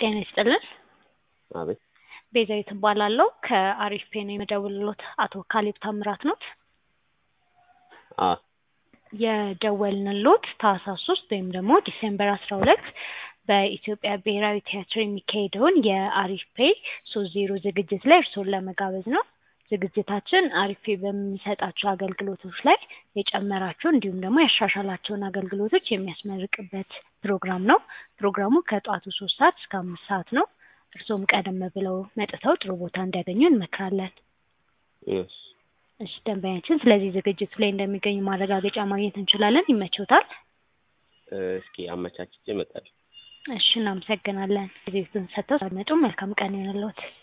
ጤና ይስጥልን። አቤት ቤዛዊት እባላለሁ ከአሪፍ ፔ ነው የምደውልሎት። አቶ ካሌብ ታምራት ኖት? አ የደወልንሎት ታህሳስ ሶስት ወይም ደግሞ ዲሴምበር አስራ ሁለት በኢትዮጵያ ብሔራዊ ቲያትር የሚካሄደውን የአሪፍ ፔ ሶስት ዜሮ ዝግጅት ላይ እርስዎን ለመጋበዝ ነው። ዝግጅታችን አሪፍ ፔ በሚሰጣቸው አገልግሎቶች ላይ የጨመራቸው እንዲሁም ደግሞ ያሻሻላቸውን አገልግሎቶች የሚያስመርቅበት ፕሮግራም ነው። ፕሮግራሙ ከጠዋቱ ሶስት ሰዓት እስከ አምስት ሰዓት ነው። እርስዎም ቀደም ብለው መጥተው ጥሩ ቦታ እንዲያገኙ እንመክራለን። እሺ እሺ ደንበኛችን ስለዚህ ዝግጅት ላይ እንደሚገኙ ማረጋገጫ ማግኘት እንችላለን። ይመቾታል? እስኪ አመቻችቼ እመጣለሁ። እሺ እናመሰግናለን። ጊዜውን ሰጥተው ስለመጡ መልካም ቀን ይሆንልዎት።